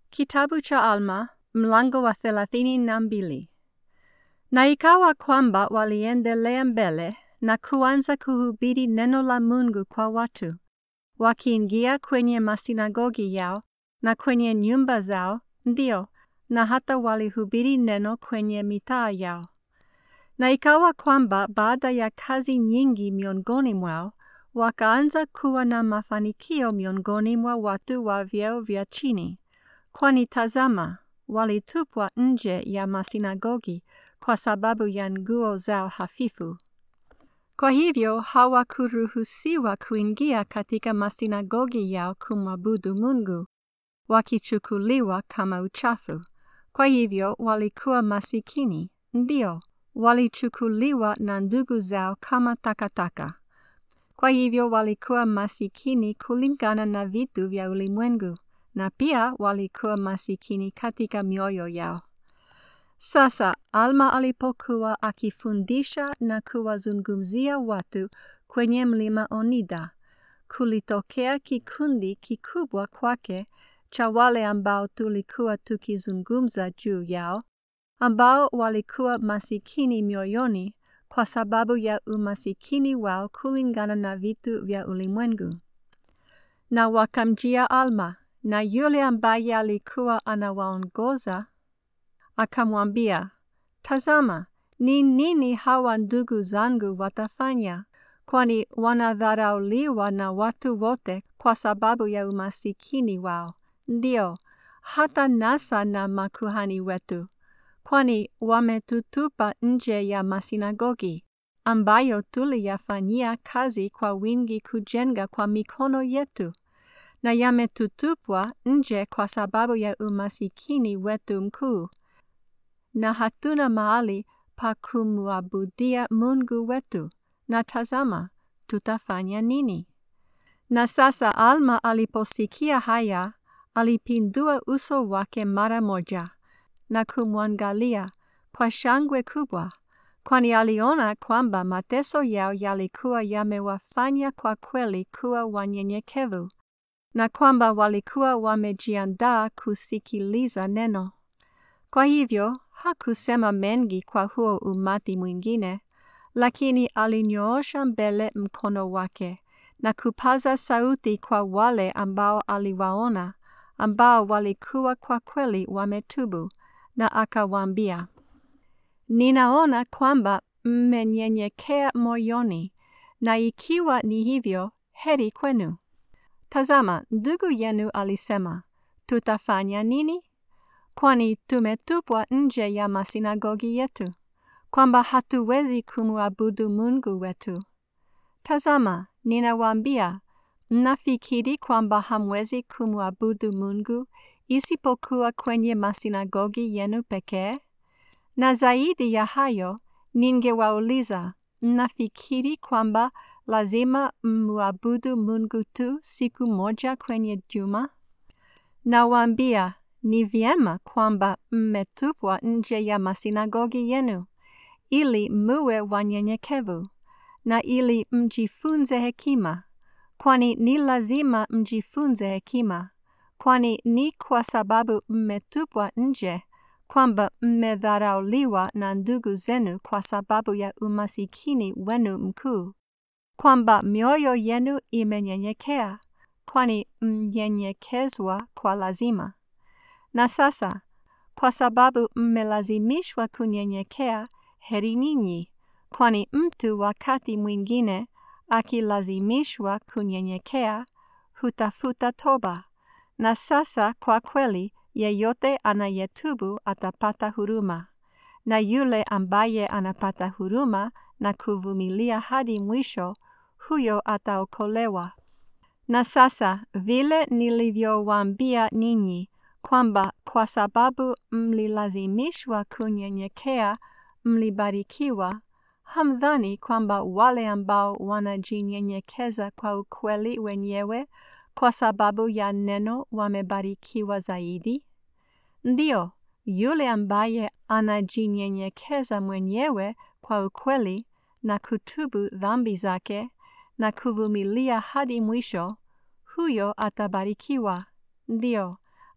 Kitabu cha Alma mlango wa thelathini na mbili. Na ikawa kwamba waliendelea mbele na kuanza kuhubiri neno la Mungu kwa watu, wakiingia kwenye masinagogi yao na kwenye nyumba zao, ndio, na hata walihubiri neno kwenye mitaa yao. Na ikawa kwamba baada ya kazi nyingi miongoni mwao, wakaanza kuwa na mafanikio miongoni mwa watu wa vyeo vya chini kwani tazama, walitupwa nje ya masinagogi kwa sababu ya nguo zao hafifu. Kwa hivyo hawakuruhusiwa kuingia katika masinagogi yao kumwabudu Mungu, wakichukuliwa kama uchafu. Kwa hivyo walikuwa masikini, ndio, walichukuliwa na ndugu zao kama takataka. Kwa hivyo walikuwa masikini kulingana na vitu vya ulimwengu na pia walikuwa masikini katika mioyo yao. Sasa Alma alipokuwa akifundisha na kuwazungumzia watu kwenye mlima Onida, kulitokea kikundi kikubwa kwake cha wale ambao tulikuwa tukizungumza juu yao, ambao walikuwa masikini mioyoni kwa sababu ya umasikini wao kulingana na vitu vya ulimwengu. Na wakamjia Alma na yule ambaye alikuwa anawaongoza akamwambia, Tazama, ni nini hawa ndugu zangu watafanya? Kwani wanadharauliwa na watu wote kwa sababu ya umasikini wao, ndio hata nasa na makuhani wetu, kwani wametutupa nje ya masinagogi ambayo tuliyafanyia kazi kwa wingi kujenga kwa mikono yetu na yametutupwa nje kwa sababu ya umasikini wetu mkuu, na hatuna mahali pa kumwabudia Mungu wetu, na tazama, tutafanya nini? Na sasa Alma aliposikia haya, alipindua uso wake mara moja na kumwangalia kwa shangwe kubwa, kwani aliona kwamba mateso yao yalikuwa yamewafanya kwa kweli kuwa wanyenyekevu na kwamba walikuwa wamejiandaa kusikiliza neno. Kwa hivyo hakusema mengi kwa huo umati mwingine, lakini alinyoosha mbele mkono wake na kupaza sauti kwa wale ambao aliwaona, ambao walikuwa kwa kweli wametubu, na akawaambia, Ninaona kwamba mmenyenyekea moyoni, na ikiwa ni hivyo, heri kwenu. Tazama, ndugu yenu alisema, tutafanya nini? Kwani tumetupwa nje ya masinagogi yetu, kwamba hatuwezi kumwabudu Mungu wetu. Tazama, ninawaambia, mnafikiri kwamba hamwezi kumwabudu Mungu isipokuwa kwenye masinagogi yenu pekee? Na zaidi ya hayo, ningewauliza, mnafikiri kwamba lazima mwabudu Mungu tu siku moja kwenye juma? Nawaambia, ni vyema kwamba mmetupwa nje ya masinagogi yenu, ili muwe wanyenyekevu, na ili mjifunze hekima, kwani ni lazima mjifunze hekima, kwani ni kwa sababu mmetupwa nje kwamba mmedharauliwa na ndugu zenu kwa sababu ya umasikini wenu mkuu kwamba mioyo yenu imenyenyekea, kwani mnyenyekezwa kwa lazima. Na sasa, kwa sababu mmelazimishwa kunyenyekea, heri ninyi, kwani mtu wakati mwingine akilazimishwa kunyenyekea, hutafuta toba. Na sasa kwa kweli, yeyote anayetubu atapata huruma, na yule ambaye anapata huruma na kuvumilia hadi mwisho, huyo ataokolewa. Na sasa vile nilivyowaambia ninyi kwamba kwa sababu mlilazimishwa kunyenyekea mlibarikiwa, hamdhani kwamba wale ambao wanajinyenyekeza kwa ukweli wenyewe kwa sababu ya neno wamebarikiwa zaidi? Ndio, yule ambaye anajinyenyekeza mwenyewe kwa ukweli na kutubu dhambi zake na kuvumilia hadi mwisho, huyo atabarikiwa. Ndio,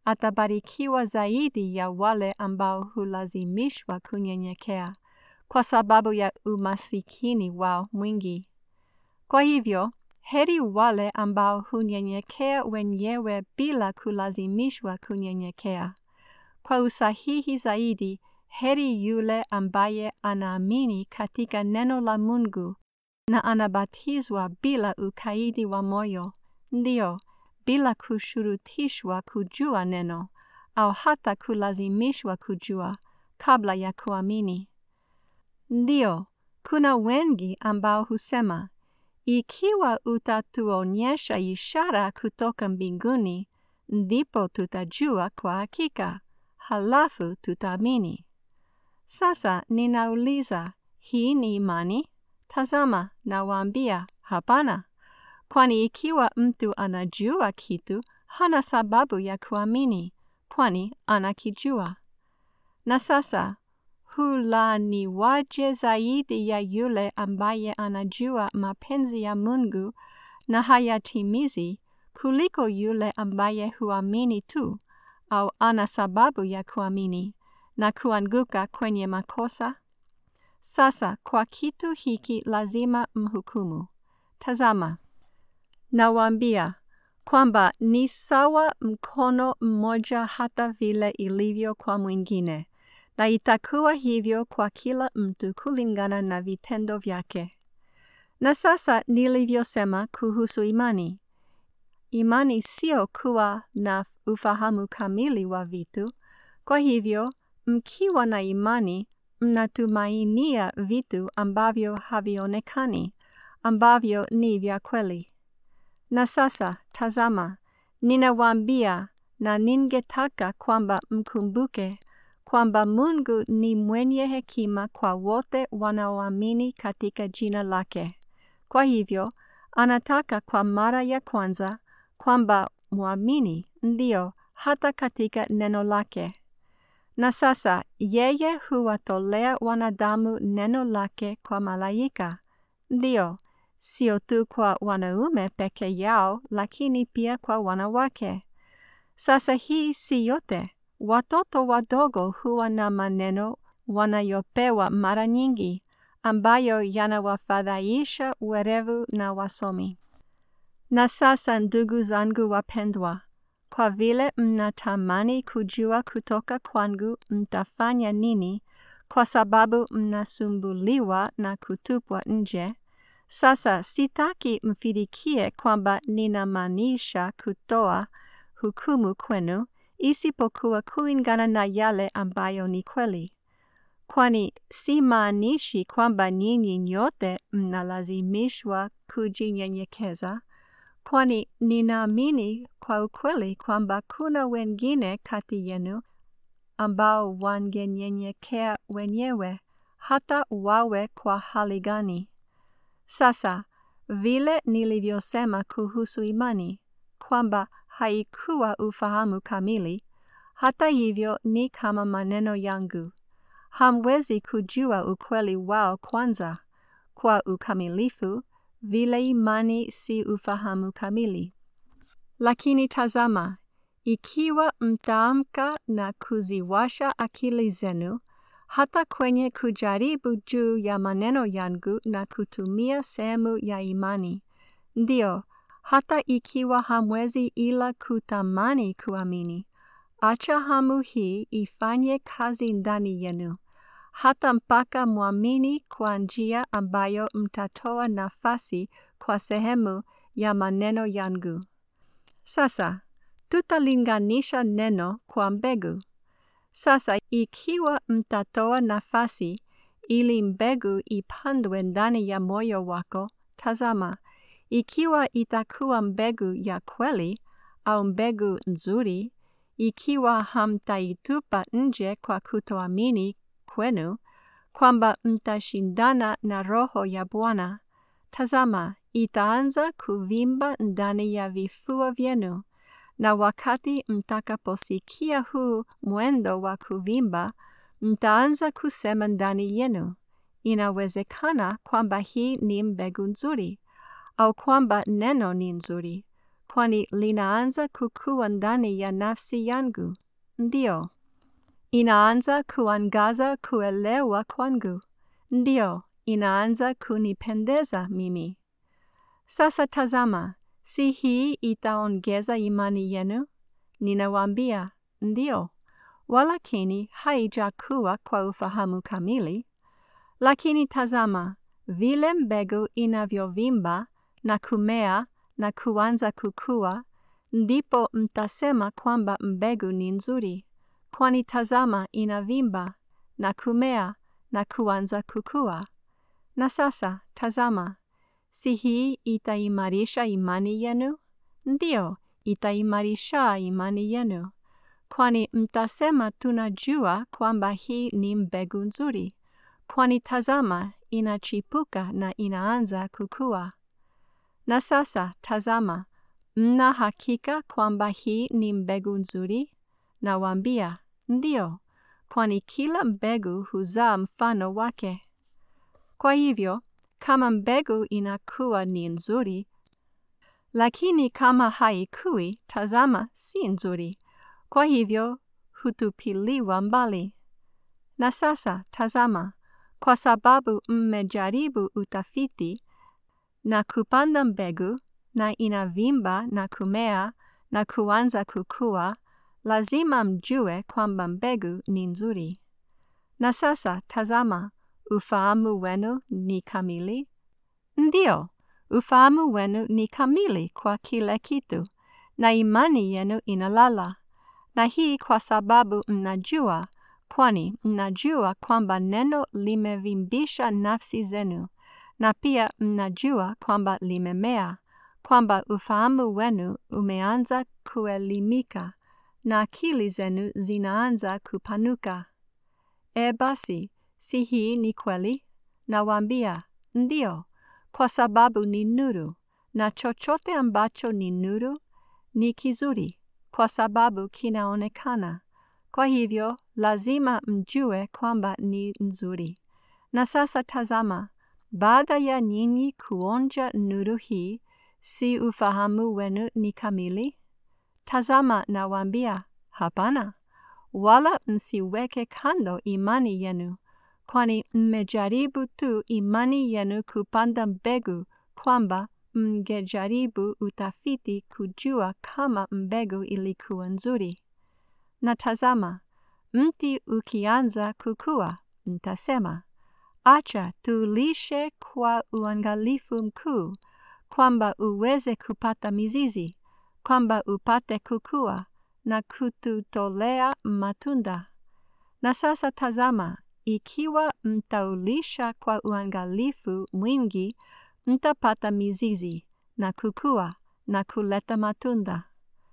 atabarikiwa zaidi ya wale ambao hulazimishwa kunyenyekea kwa sababu ya umasikini wao mwingi. Kwa hivyo, heri wale ambao hunyenyekea wenyewe bila kulazimishwa kunyenyekea. Kwa usahihi zaidi, heri yule ambaye anaamini katika neno la Mungu na anabatizwa bila ukaidi wa moyo, ndio, bila kushurutishwa kujua neno au hata kulazimishwa kujua kabla ya kuamini. Ndio, kuna wengi ambao husema, ikiwa utatuonyesha ishara kutoka mbinguni, ndipo tutajua kwa hakika, halafu tutaamini. Sasa ninauliza, hii ni imani? Tazama, nawaambia, hapana. Kwani ikiwa mtu anajua kitu, hana sababu ya kuamini, kwani anakijua. Na sasa, hulaaniwaje zaidi ya yule ambaye anajua mapenzi ya Mungu na hayatimizi kuliko yule ambaye huamini tu au ana sababu ya kuamini na kuanguka kwenye makosa? Sasa kwa kitu hiki lazima mhukumu. Tazama, nawaambia kwamba ni sawa mkono mmoja hata vile ilivyo kwa mwingine, na itakuwa hivyo kwa kila mtu kulingana na vitendo vyake. Na sasa nilivyosema kuhusu imani, imani sio kuwa na ufahamu kamili wa vitu. Kwa hivyo, mkiwa na imani, mnatumainia vitu ambavyo havionekani, ambavyo ni vya kweli. Na sasa, tazama, ninawaambia na ningetaka kwamba mkumbuke kwamba Mungu ni mwenye hekima kwa wote wanaoamini katika jina lake. Kwa hivyo, anataka kwa mara ya kwanza kwamba mwamini ndio hata katika neno lake. Na sasa yeye huwatolea wanadamu neno lake kwa malaika, ndio, sio tu kwa wanaume peke yao, lakini pia kwa wanawake. Sasa hii si yote. Watoto wadogo huwa na maneno wanayopewa mara nyingi, ambayo yanawafadhaisha werevu na wasomi. Na sasa ndugu zangu wapendwa, kwa vile mnatamani kujua kutoka kwangu mtafanya nini, kwa sababu mnasumbuliwa na kutupwa nje, sasa sitaki mfikirie kwamba ninamaanisha kutoa hukumu kwenu, isipokuwa kulingana na yale ambayo ni kweli. Kwani si maanishi kwamba nyinyi nyote mnalazimishwa kujinyenyekeza, kwani ninaamini kwa ukweli kwamba kuna wengine kati yenu ambao wangenyenyekea wenyewe hata wawe kwa hali gani. Sasa vile nilivyosema kuhusu imani kwamba haikuwa ufahamu kamili, hata hivyo ni kama maneno yangu. Hamwezi kujua ukweli wao kwanza kwa ukamilifu, vile imani si ufahamu kamili. Lakini tazama, ikiwa mtaamka na kuziwasha akili zenu, hata kwenye kujaribu juu ya maneno yangu na kutumia sehemu ya imani, ndio, hata ikiwa hamwezi ila kutamani kuamini, acha hamu hii ifanye kazi ndani yenu, hata mpaka mwamini kwa njia ambayo mtatoa nafasi kwa sehemu ya maneno yangu. Sasa, tutalinganisha neno kwa mbegu. Sasa, ikiwa mtatoa nafasi ili mbegu ipandwe ndani ya moyo wako, tazama, ikiwa itakuwa mbegu ya kweli au mbegu nzuri, ikiwa hamtaitupa nje kwa kutoamini kwenu, kwamba mtashindana na Roho ya Bwana, tazama, itaanza kuvimba ndani ya vifua vyenu, na wakati mtakaposikia huu mwendo wa kuvimba, mtaanza kusema ndani yenu, inawezekana kwamba hii ni mbegu nzuri, au kwamba neno ni nzuri, kwani linaanza kukua ndani ya nafsi yangu. Ndio. Inaanza kuangaza kuelewa kwangu. Ndio, inaanza kunipendeza mimi. Sasa tazama, si hii itaongeza imani yenu? Ninawaambia, ndio, walakini haijakuwa kwa ufahamu kamili. Lakini tazama, vile mbegu inavyovimba na kumea na kuanza kukua, ndipo mtasema kwamba mbegu ni nzuri, kwani tazama inavimba na kumea na kuanza kukua. Na sasa tazama, si hii itaimarisha imani yenu? Ndio, itaimarisha imani yenu, kwani mtasema tunajua kwamba hii ni mbegu nzuri, kwani tazama inachipuka na inaanza kukua. Na sasa tazama, mna hakika kwamba hii ni mbegu nzuri? Nawaambia, ndio, kwani kila mbegu huzaa mfano wake. Kwa hivyo, kama mbegu inakuwa ni nzuri, lakini kama haikui, tazama, si nzuri. Kwa hivyo, hutupiliwa mbali. Na sasa, tazama, kwa sababu mmejaribu utafiti na kupanda mbegu na inavimba na kumea na kuanza kukua, lazima mjue kwamba mbegu ni nzuri. Na sasa tazama, ufahamu wenu ni kamili? Ndio, ufahamu wenu ni kamili kwa kila kitu, na imani yenu inalala. Na hii kwa sababu mnajua, kwani mnajua kwamba neno limevimbisha nafsi zenu, na pia mnajua kwamba limemea, kwamba ufahamu wenu umeanza kuelimika, na akili zenu zinaanza kupanuka. E basi, si hii ni kweli? Nawaambia, ndio, kwa sababu ni nuru, na chochote ambacho ni nuru ni kizuri, kwa sababu kinaonekana. Kwa hivyo, lazima mjue kwamba ni nzuri. Na sasa tazama, baada ya nyinyi kuonja nuru hii, si ufahamu wenu ni kamili? Tazama nawaambia, hapana, wala msiweke kando imani yenu, kwani mmejaribu tu imani yenu kupanda mbegu kwamba mngejaribu utafiti kujua kama mbegu ilikuwa nzuri. Na tazama, mti ukianza kukua, mtasema, acha tulishe kwa uangalifu mkuu, kwamba uweze kupata mizizi, kwamba upate kukua na kututolea matunda. Na sasa tazama, ikiwa mtaulisha kwa uangalifu mwingi, mtapata mizizi na kukua na kuleta matunda.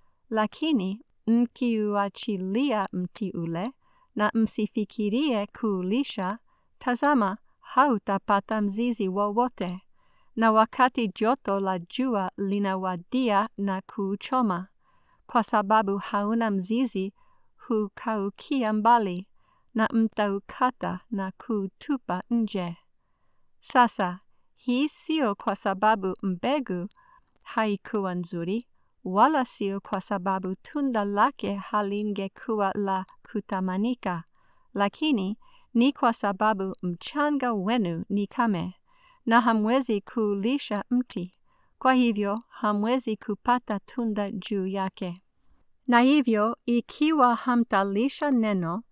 Lakini mkiuachilia mti ule na msifikirie kuulisha, tazama, hautapata mzizi wowote, na wakati joto la jua linawadia na kuuchoma, kwa sababu hauna mzizi, hukaukia mbali, na mtaukata na kuutupa nje. Sasa, hii sio kwa sababu mbegu haikuwa nzuri, wala sio kwa sababu tunda lake halingekuwa la kutamanika, lakini ni kwa sababu mchanga wenu ni kame, na hamwezi kuulisha mti, kwa hivyo hamwezi kupata tunda juu yake. Na hivyo, ikiwa hamtalisha neno,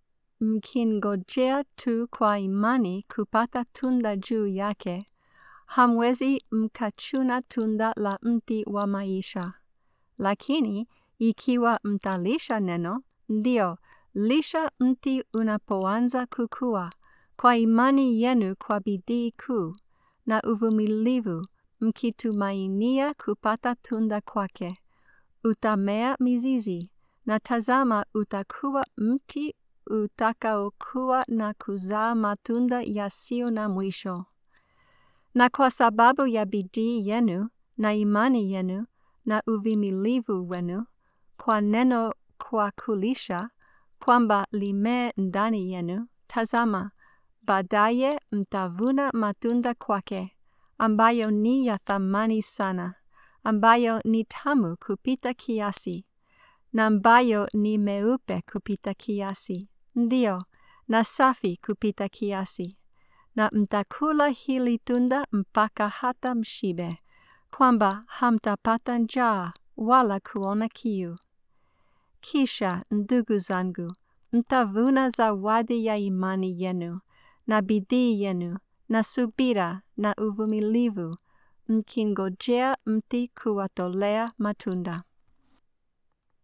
mkingojea tu kwa imani kupata tunda juu yake, hamwezi mkachuna tunda la mti wa maisha. Lakini ikiwa mtalisha neno, ndio lisha mti unapoanza kukua, kwa imani yenu kwa bidii kuu na uvumilivu, mkitumainia kupata tunda kwake. Utamea mizizi, na tazama utakuwa mti utakaokuwa na kuzaa matunda yasiyo na mwisho. Na kwa sababu ya bidii yenu na imani yenu na uvimilivu wenu kwa neno kwa kulisha, kwamba limee ndani yenu, tazama, baadaye mtavuna matunda kwake, ambayo ni ya thamani sana, ambayo ni tamu kupita kiasi, na ambayo ni meupe kupita kiasi, ndio, na safi kupita kiasi. Na mtakula hili tunda mpaka hata mshibe, kwamba hamtapata njaa wala kuona kiu. Kisha, ndugu zangu, mtavuna zawadi ya imani yenu, na bidii yenu, na subira, na uvumilivu, mkingojea mti kuwatolea matunda.